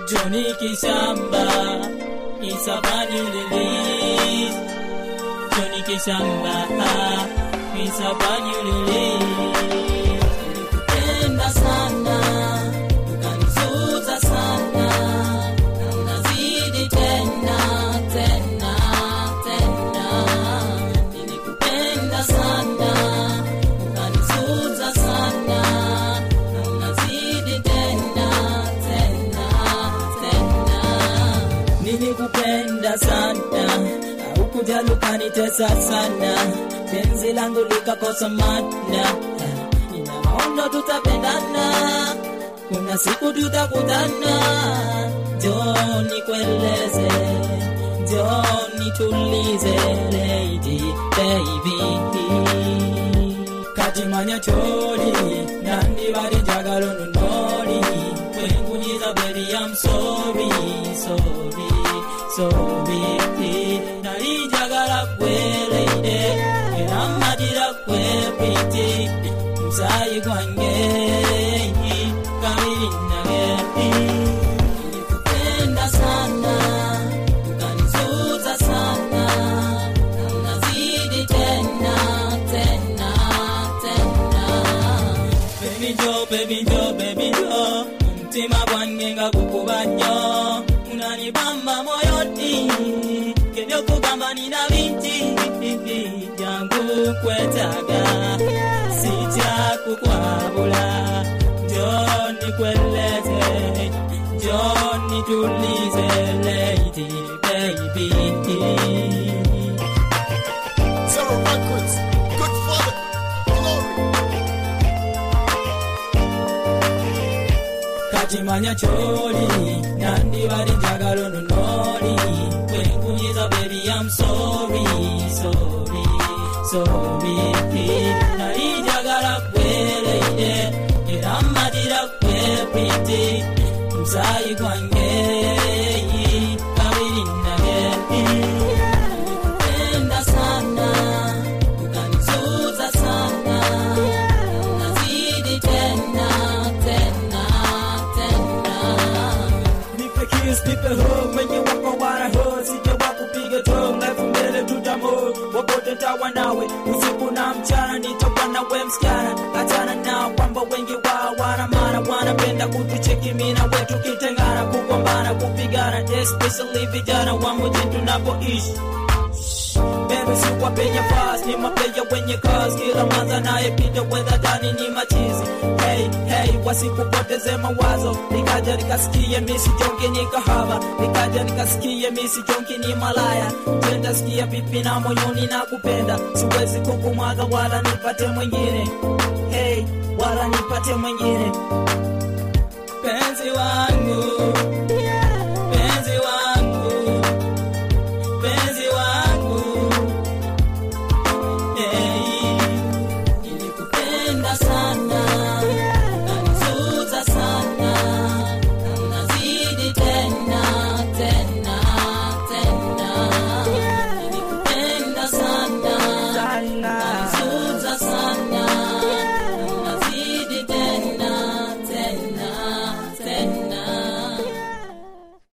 Johnny Kishamba is a brand new release. Johnny Kishamba is a brand new release. Nilikupenda sana, ukanizuza sana, na unazidi tena tena tena. Nilikupenda sana, ukanizuza sana, na unazidi tena tena tena. Nilikupenda sana, haukujali ukanitesa sana, penzi langu likakosa maana. Ina maono tutapendana, kuna siku tutakutana. Njoo nikueleze, njoo nitulize, lady baby katimanya choli nandi bali njagala nunoli kwengunyiza baby I'm sorry sorry sorry nali njagala kweleide era mmadira kwepiti musayi gwange kabiri nage nilikupenda sana ukanizuza sana na unazidi tena tena tena baby jo baby jo baby jo umutima gwange nga gukuba nnyo unanibamba moyoni kebyokugamba nina bingi jangu kwetaaga sitya kukwabula njo nikweleze njo nitulize lady baby Zero Records, good father, glory. kakimanya kyoli nandibali njagala nunoli kwenkunyiza baby I'm sorry sorry sorry nali njagala kweleide era mmatira kwepiti musayi gwange kabiri nage Nikupenda sana ukanizuza sana unazidi tena tena tena nipe kiss nipe hug mwenye wako wara hug sije wakupiga tongue life mbele tutamo wapote tawa nawe usiku na mchana nitakuwa nawe msichana achana na kwamba wengi wao wana maana wanapenda kutucheki mimi na wetu kitengana kugombana kupigana especially vijana wa mjini tunapoishi Baby si wapenye fast ni mapeja wenye kazi kila mwanza naye pita wedha ndani ni machizi hey hey wasikupoteze mawazo nikaja nikasikie misi jongi ni kahaba nikaja nikasikie misi jongi ni malaya tenda sikia vipi na moyoni na kupenda siwezi kukumwaga wala nipate mwingine hey wala nipate mwingine penzi wangu